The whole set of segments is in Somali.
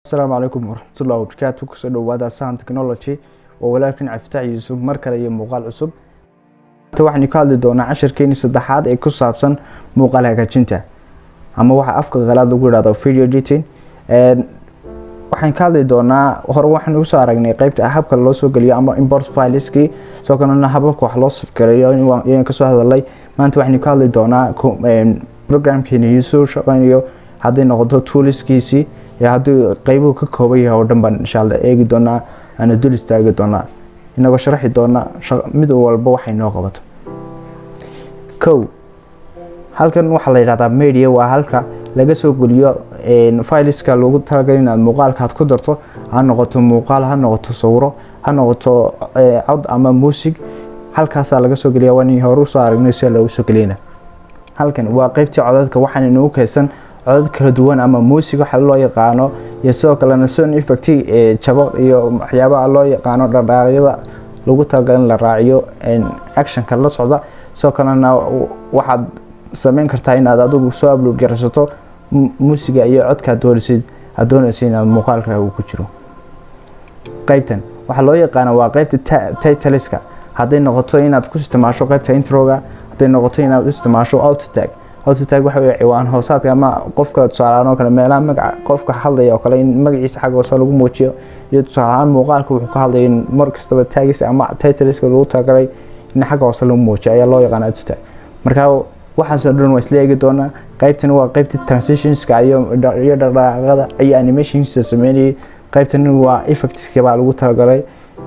asalaamu calaykum waraxmatullahi wabarakaatu kusoo dhawaada sahan technology oo walaalkan caftaax yuusuf mar kale iyo muuqaal cusub maanta waxaynu ka hadli doonaa cashirkeeni saddexaad ee ku saabsan muuqaal hagaajinta ama waxa afka qalaad lagu yidhahdo video editing waxaan ka hadli doonaa hore waxaan ugu soo aragnay qeybta habka loo soo geliyo ama import fileski soo kalena hababka wax loo safgareeyo ayaan kasoo hadalay maanta waxaynu ka hadli doonaa programkeeni soo shaqeynayo hadday noqoto tooliskiisii iyo haddii qeybuhu ka kooban yahay oo dhan baan insha alla eegi doonaa aana dul istaagi doonaa inagoo sharaxi doona mid walba waxay noo qabato kow halkan waxaa la yidhahdaa media waa halka laga soo geliyo fileska loogu talagalay inaad muuqaalka aad ku darto ha noqoto muuqaal ha noqoto sawiro ha noqoto cod ama muusig halkaasaa laga soo geliya waan hore usoo aragnay sida loogu soo geliyana halkan waa qeybtii codadka waxaana inoogu kaysan codad kala duwan ama muusig waxa loo yaqaano iyo sidoo kalena sound effect jabo iyo waxyaabaha loo yaqaano dhaqdhaqaaqyada lagu talagalay in la raaciyo actionka la socda sidoo kalena waxaad sameyn kartaa inaad adigu soo upload garaysato muusiga iyo codka aad doonaysid aad doonaysa inaad muuqaalka uu ku jiro qeybtan waxaa loo yaqaana waa qeybta titleska hadday noqoto inaad ku isticmaasho qeybta introga hadday noqoto inaad isticmaasho autotag autotag waxa wey ciwaan hoosaadka ama qofka tusaalahaan oo kale meelaha magaca qofka hadlaya oo kale in magaciisa xagga hoose lagu muujiyo iyo tusaalahaan muuqaalka wuxuu ka hadlaya in mar kastaba taagis ama titleska lagu talagalay in xagga hoose lagu muujiyo ayaa loo yaqaana autotag marka waxaasoo dhan waa isla eegi doonaa qeybtan waa qeybta transitionska iyo iyo dhaqdhaqaaqada iyo animationska sameynayay qeybtan waa effectska baa lagu talagalay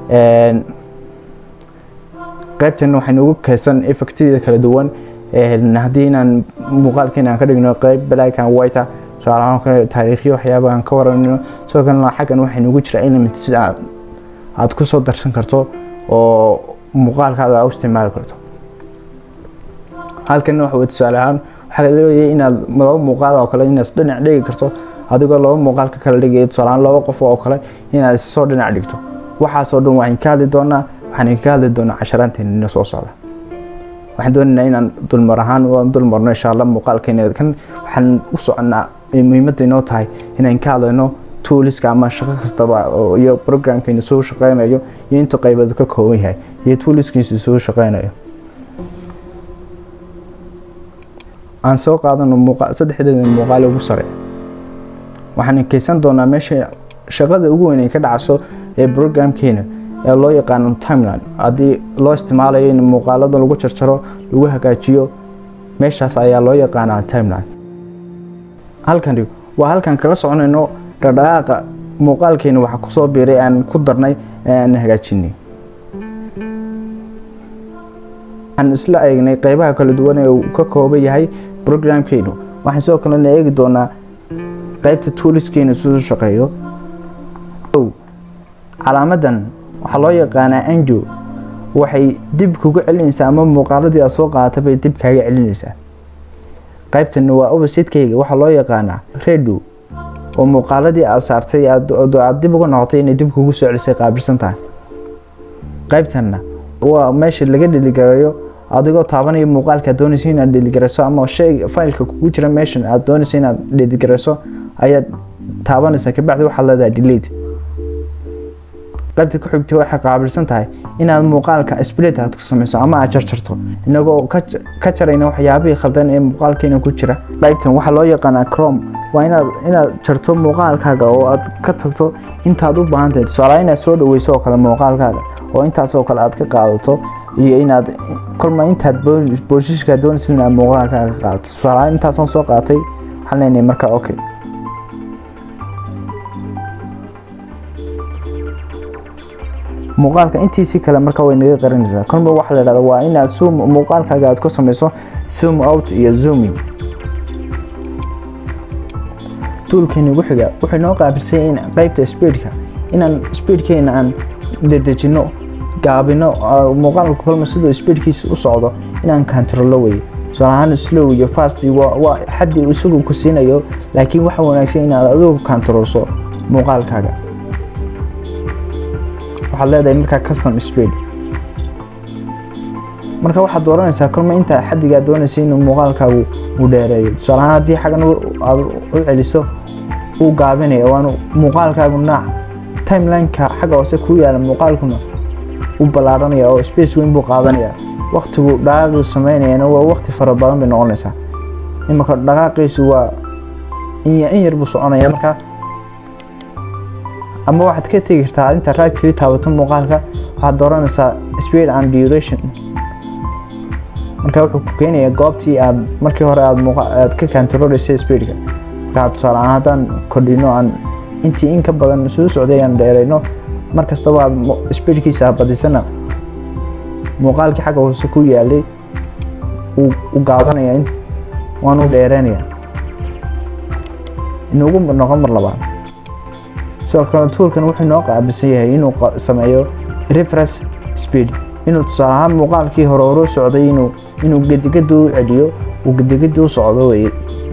qeybtan waxaynu ugu kaysan effectyada kala duwan haddii inaan muuqaalkeena aan ka dhigno qeyb black and white ah tusaalahaan kale taariikhyo waxyaaba aan ka waranino sidoo kalena xaggan waxaynu ugu jira element si aad aad ku soo darsan karto oo muuqaalkaada aa u isticmaali karto halkanna waxa tusaale ahaan waxaa leeyahay inaad laba muuqaal oo kale inaad dhinac dhigi karto adigoo laba muuqaal ka kala dhigaya tusaale ahaan laba qof oo kale inaad soo dhinac dhigto waxaasoo dhan waxaan ka hadli doonaa waxaan ka hadli doonaa casharaanteena soo socda waxaan doonaynaa inaan dulmar ahaan waan dulmarno insha allah muuqaalkeena kan waxaan u soconaa muhiimadda inoo tahay inaan ka hadlayno tooliska ama shaqo kastaba iyo programkeena soo shaqeynayo iyo inta qaybood ka kooban yahay iyo tooliskiisa soo shaqeynayo aan soo qaadano saddexdeeda muuqaal ugu sare waxaan keysan doonaa meesha shaqada ugu weyn ay ka dhacso ee programkeena ee loo yaqaano timeline haddii loo isticmaalayo in muuqaalada lagu jarjaro lagu hagaajiyo meeshaas ayaa loo yaqaanaa timeline halkani waa halkan kala soconayno dhaqdhaqaaqa muuqaalkeena waxa kusoo biiray aan ku darnay ee aan hagaajinay waxaan isla eegnay qeybaha kala duwan ee uu ka kooban yahay programkeenu waxaan sidoo kalena eegi doonaa qeybta tuuliskeena siduu shaqeeyo calaamadan waxaa loo yaqaanaa anjo waxay dib kuga celinaysaa ama muuqaaladii aad soo qaadatay bay dib kaaga celinaysaa qaybtan waa obasidkayga waxaa loo yaqaanaa redo oo muuqaaladii aad saartay aad dib uga noqotay inay dib kugu soo celisay qaabilsan tahay qaybtanna waa meesha laga dheligareeyo adigoo taabanaya muuqaalka aad doonaysa inaad dheligarayso ama shay faylka kugu jira meeshan aad doonaysa inaad dheligarayso ayaad taabanaysaa kabacdi waxaad leedahay delete qaybta ku xigtay waxay qaabilsan tahay inaad muuqaalka split aad ku samayso ama aad jarjarto inagoo ka jarayna waxyaabihii khaldan ee muuqaalkeena ku jira qaybtan waxaa loo yaqaanaa crom waa inaad inaad jarto muuqaalkaaga oo aad ka tagto intaad u baahan tahay tusaale inaad soo dhaweyso oo kale muuqaalkaaga oo intaas oo kale aad ka qaadato iyo inaad kolma intaad boosishka doonaysa inaad muuqaalkaaga ka qaadato tusaale intaasaan soo qaatay waxaan leenahay marka okay muuqaalka intiisi kale marka way naga qarinaysaa kolba waxaa la dhahda waa inaad zoom muuqaalkaaga aad ku samayso zoom out iyo zooming tuulkeena ugu xiga wuxuu noo qaabilsay in qeybta speedka inaan speedkeena aan dedejino gaabino muuqaalka kolma siduu speedkiisa u socdo inaan kantarolo weye tusaalahaan slow iyo fast waa xaddi isagu ku siinayo laakiin waxa wanaagsan inaad adigu kantarolso muuqaalkaaga waxaad leedahay markaa custom speed marka waxaad dooranaysaa kolma intaa xaddigaa doonaysa inuu muuqaalkaagu uu dheereeyo tusaalahaan haddii xaggan aad u celiso uu gaabinaya waanu muuqaalkaaguna timelineka xagga hoose ku yaala muuqaalkuna u ballaaranaya oo space weyn buu qaadanaya waqtigu dhaqaaqii sameynayana waa waqti fara badan bay noqonaysaa imanka dhaqaaqiisu waa in yar buu soconaya marka ama waxaad ka tegi kartaa inta right kali taabato muuqaalka waxaad dooranaysaa speed and duration marka wuxuu ku keenayaa goobtii aad markii hore aad aad ka kantaroolaysay speedka marka tusaale ahaan haddaan kordhino aan intii in ka badan soo socday aan dheerayno mar kastaba aad speedkiisa badisana muuqaalkii xagga hoose ku yaalay u gaabanaya waanu dheereynaya inugu noqon mar labaad sidoo kale tuulkan wuxuu noo qaabisan yahay inuu sameeyo reference speed inuu tusaale ahaan muuqaalkii hore hore socday inuu inuu gedigadi u celiyo uu gedigadi u socdo weye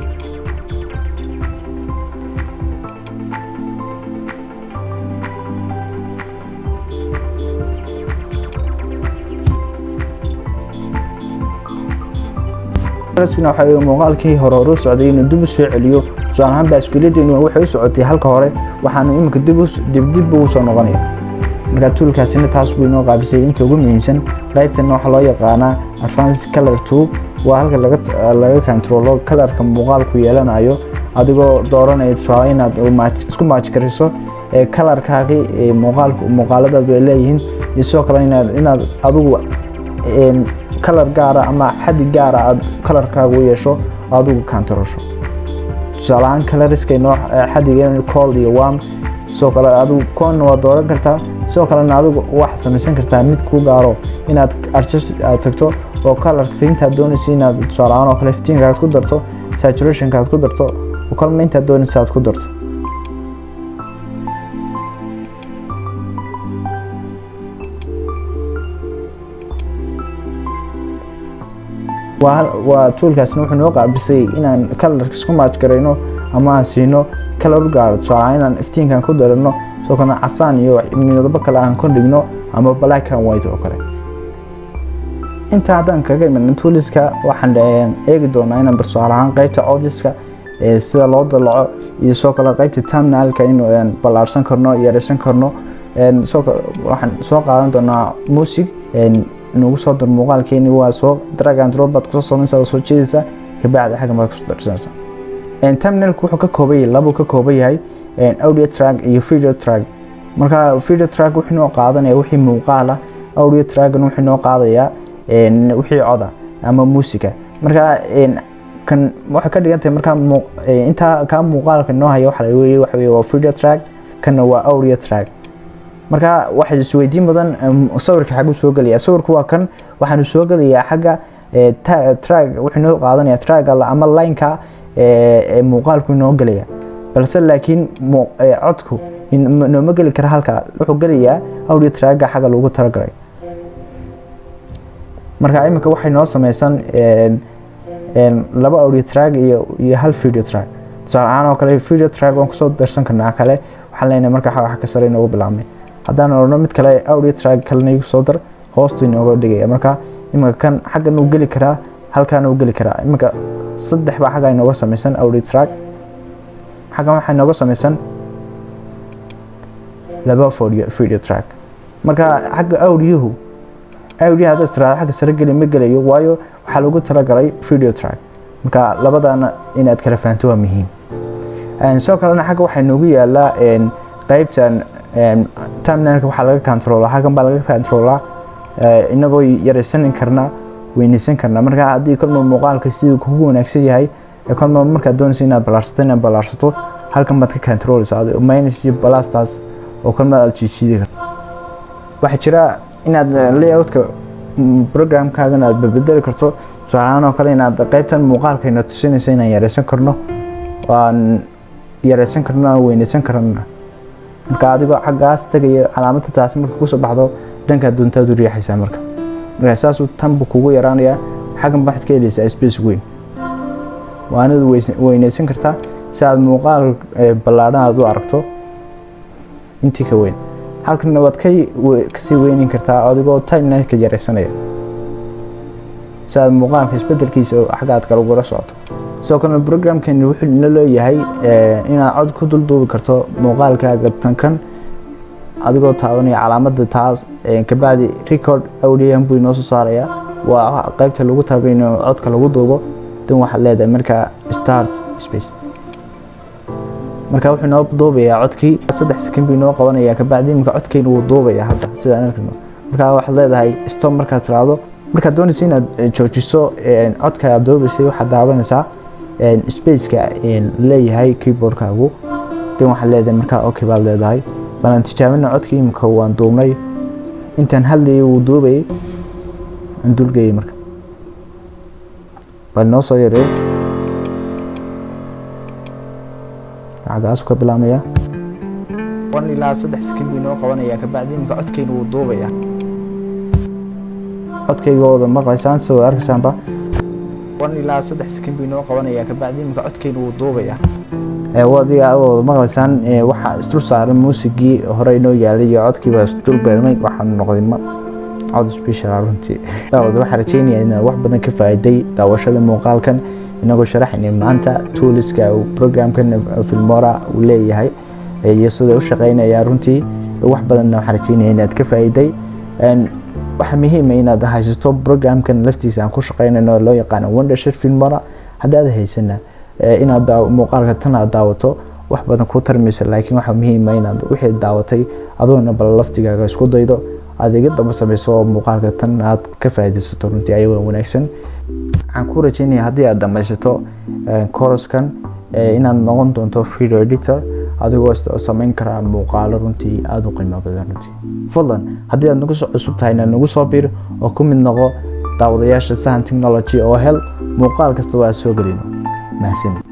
waxa muuqaalkii hore hore u socday inuu dib u soo celiyo tusaale ahaan baaskiiladii waxay u socotay halka hore waxaanu iminka dibdib ugu soo noqonaya markaa tuulkaasina taas buu inoo qaabisay inta ugu muhiimsan qaybtan waxaa loo yaqaanaa advanced color tube waa halka laga controlo kalarka muuqaalku yeelanayo adigoo dooranaya tusaale inaad isku maajgariso kalarkaagii muuqaaladaadu ay leeyihiin iyo sidoo kale inaad adigu kalar gaara ama xadi gaara aad kalarkaaga u yeesho adigu kantarosho tusaale ahaan kalariska inoo xadiga cold iyo warm sidoo kale adigu koonna waa dooran kartaa sidoo kalena adigu waxaad samaysan kartaa mid kuu gaaro inaad adjust aad tagto oo kalarka fiintaad doonaysa inaad tusaale ahaan oo kale iftiinka aad ku darto saturationka aad ku darto oo kalma intaad doonaysa aad ku darto waa tuulkaasna wuxuu noo qaabisay inaan kalarka isku maajgarayno ama aan siino kalar u gaaro tusaale inaan iftiinkan ku darano sidoo kalena casaan iyo midabo kale aan kordhigno ama black and white oo kale intaa haddaan kaga imanin tuuliska waxaan eegi doonaa inaan bartusaale ahaan qeybta audiska sida loo dalaco iyo sidoo kale qeybta terminalka inuu ballaarsan karno yaraysan karno waxaan soo qaadan doonaa music inugu soo dar muuqaalkeeni waa soo drag and drop baad kusoo samaysa waa soo jeedaysa kabacdi xaggan baad kusoo darsanaysa terminalku wuxuu ka kooban yahay labuu ka kooban yahay audio track iyo video track marka video track wuxuu noo qaadanaya wixii muuqaala audio trackna wuxuu noo qaadayaa wixii coda ama muusika marka kan waxay ka dhigan tahay markaa intaa kaa muuqaalka noo haya waxa weye waxa weye waa video track kanna waa audio track marka waxaa isweydiin badan sawirka xaguu soo gelaya sawirku waa kan waxaanu soo gelayaa xagga trag wuxuu noo qaadanaya trag ama lineka muuqaalku inoo gelaya balse laakiin codku nooma geli kara halka wuxuu gelayaa audio traga xagga lagu talagalay marka iminka waxay noo sameysan laba audio trag iyo iyo hal video trag tusaale ahaan oo kale video trag waan kusoo darsan karnaa kale waxaan leenahay marka wax ka sare inoogu bilaabmay haddaan orno mid kale audio trag kalena igu soo dar hoostu inooga dhigaya marka iminka kan xaggan uu geli karaa halkaana uu geli karaa iminka saddex baa xagga inooga sameysan audio trag xaggan waxaa inooga sameysan laba video track marka xagga audiyuhu audio hadda istiraada xagga sare geli ma gelayo waayo waxaa lagu talagalay video track marka labadana inaad kala fahanto waa muhiim sidoo kalena xagga waxaa inoogu yaalaa qeybtan terminalka waxaa laga controlaa xaggan baa laga controlaa inagoo yaraysanin karna weynaysan karna marka haddii kolma muuqaalka siduu kugu wanaagsan yahay kolma markaad doonaysa inaad ballaarsato inaad ballaarsato halkan baad ka controleysa minus iyo balastaas oo kolma aad jiijiidi karto waxaa jira inaad layoutka programkaagana aad bedeli karto tusaalahaan oo kale inaad qeybtan muuqaalkayna tusinaysa inaan yaraysan karno aan yaraysan karno aan weynaysan karna marka adigoo xaggaas tegaya calaamadda taasi marka kusoo baxdo dhankaa doontaad u riixaysaa marka marka saasuu tanbu kugu yaraanayaa xaggan waxaad ka helaysaa space weyn waanad weynaysan kartaa si aad muuqaal ballaadhan aad u aragto intii ka weyn halkana waad kasii weynin kartaa adigoo timelineka yaraysanaya si aad muuqaalka isbedelkiisa xagga aad kale ugula socoto sidoo kalena programkani wuxuu ina leeyahay inaad cod ku dulduubi karto muuqaalkaaga tankan adigoo taabanaya calaamadda taas kabacdi record audian buu inoo soo saaraya waa qaybta lagu taabay in codka lagu duubo dan waxaad leedahay markaa start space marka wuxuu inoo duubayaa codkii saddex second buu inoo qabanaya kabacdi iminka codkeyna wuu duubaya hadda sidaan arkayno markaa waxaad leedahay stop markaad tiraahdo markaad doonaysa inaad joojiso codka aad duubaysay waxaad daawanaysaa spaceka leeyahay keyboardkaagu dan waxaad leedahay markaa okay baad leedahay balan tijaabina codkii imika waan duubnay intaan hadlayay wuu duubayay aan dulgeyay marka bal noo soo yareey lacagaasu ka bilaamaya one ilaa saddex second buu inoo qabanaya kabacdi imika codkeyna wuu duubaya codkaygooda maqlaysaan sida arkaysaanba one ilaa saddex second buu inoo qabanaya kabacdi imika codkeyna wuu duubaya wadiga wada maqlaysaan waxaa isdul saaran muusigii hore inoo yaalay iyo codkiiba isdul beermay waxaan noqday cod special runtii waxaa rajeynaya inaad wax badan ka faa'iiday daawashada muuqaalkan inagoo sharaxayna maanta tooliska programkan filmora uu leeyahay iyo sida u shaqeynaya runtii wax badanna waxaa rajeynaya inaad ka faa'iiday waxaa muhiima inaad haysato programkan laftiisa aan ku shaqeynayno loo yaqaano wondershir filmora haddaad haysana inaad muuqaalka tan aad daawato wax badan ku tarmaysa laakiin waxaa muhiima inaad wixii daawatay adoona bal laftigaaga isku daydo aad iga daba samayso oo muuqaalka tan aad ka faa'iidaysato runtii ayagoo wanaagsan waxaan ku rajeynaya haddii aad dhamaysato coroskan inaad noqon doonto video editor adigoo samayn karaa muuqaalo runtii aada u qiimo badan runtii fadlan haddii aad nagu soo cusub tahayna nagu soo bir oo ku mid noqo daawadayaasha sahan technology oo hel muuqaal kasta waa soo gelino mahadsanid